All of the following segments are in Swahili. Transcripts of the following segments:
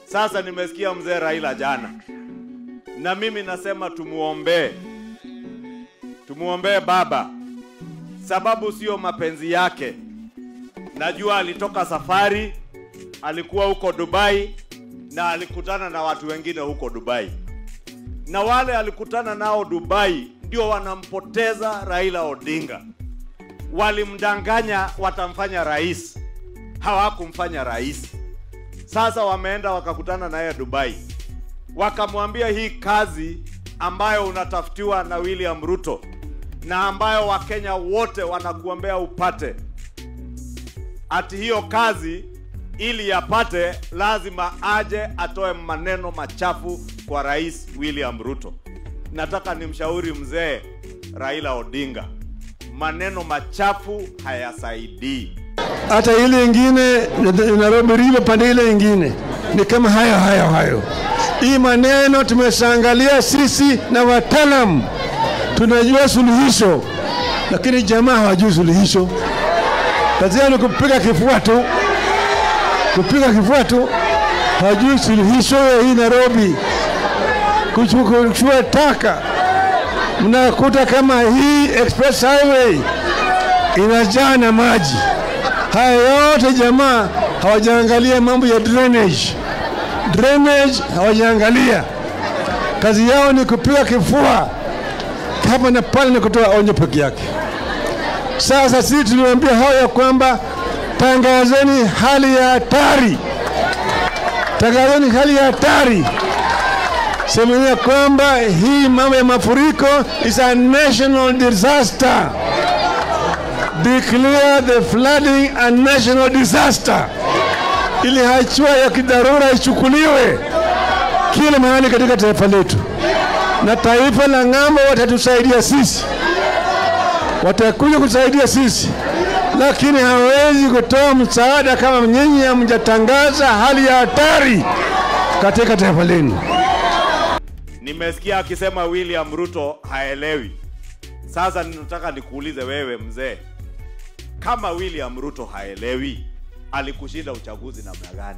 Sasa nimesikia mzee Raila jana, na mimi nasema tumuombee, tumuombee baba, sababu sio mapenzi yake. Najua alitoka safari, alikuwa huko Dubai na alikutana na watu wengine huko Dubai, na wale alikutana nao Dubai ndio wanampoteza Raila Odinga. Walimdanganya watamfanya rais, hawakumfanya rais. Sasa wameenda wakakutana naye Dubai, wakamwambia hii kazi ambayo unatafutiwa na William Ruto na ambayo Wakenya wote wanakuombea upate, ati hiyo kazi ili yapate lazima aje atoe maneno machafu kwa Rais William Ruto. Nataka nimshauri mzee Raila Odinga, maneno machafu hayasaidii. hata ile ingine Nairobi River pande ile ingine ni kama hayo hayo hayo. Hii maneno tumeshaangalia sisi na wataalam, tunajua suluhisho, lakini jamaa hawajui suluhisho. Kazi yao ni kupiga kifua tu, kupiga kifua tu, hawajui suluhisho ya hii Nairobi, kuchukua taka. Mnakuta kama hii express highway inajaa na maji. Haya yote jamaa hawajaangalia mambo ya drainage. Drainage hawajaangalia, kazi yao ni kupiga kifua hapa na pale na kutoa onyo peke yake. Sasa sisi tuliwaambia hao ya kwamba tangazeni hali ya hatari, tangazeni hali ya hatari, semeni ya kwamba hii mambo ya mafuriko is a national disaster declare the flooding a national disaster, ili hatua ya kidharura ichukuliwe kila mahali katika taifa letu, na taifa la ng'ambo watatusaidia sisi, watakuja kusaidia sisi, lakini hawezi kutoa msaada kama nyinyi hamjatangaza hali ya hatari katika taifa lenu. Nimesikia akisema William Ruto haelewi. Sasa ninataka nikuulize wewe mzee, kama William Ruto haelewi, alikushinda uchaguzi namna gani?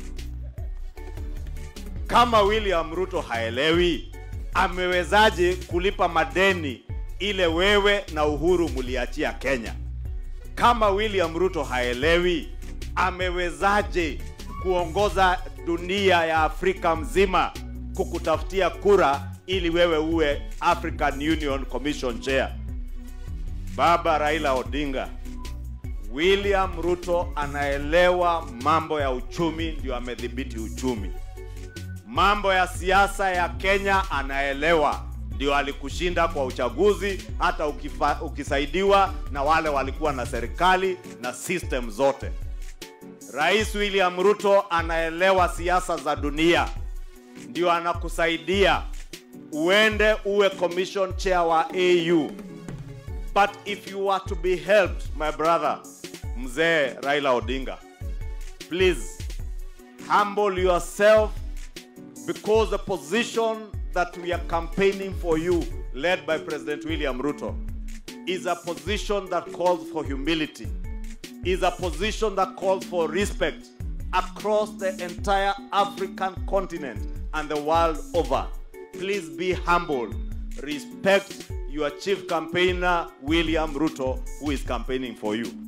Kama William Ruto haelewi, amewezaje kulipa madeni ile wewe na Uhuru muliachia Kenya? Kama William Ruto haelewi, amewezaje kuongoza dunia ya Afrika mzima kukutafutia kura ili wewe uwe African Union Commission Chair? Baba Raila Odinga, William Ruto anaelewa mambo ya uchumi, ndio amedhibiti uchumi. Mambo ya siasa ya Kenya anaelewa, ndio alikushinda kwa uchaguzi, hata ukifa, ukisaidiwa na wale walikuwa na serikali na system zote. Rais William Ruto anaelewa siasa za dunia, ndio anakusaidia uende uwe commission chair wa AU. But if you are to be helped, my brother, mzee Raila Odinga, please humble yourself because the position that we are campaigning for you, led by President William Ruto, is a position that calls for humility, is a position that calls for respect across the entire African continent and the world over. Please be humble. Respect your chief campaigner, William Ruto, who is campaigning for you.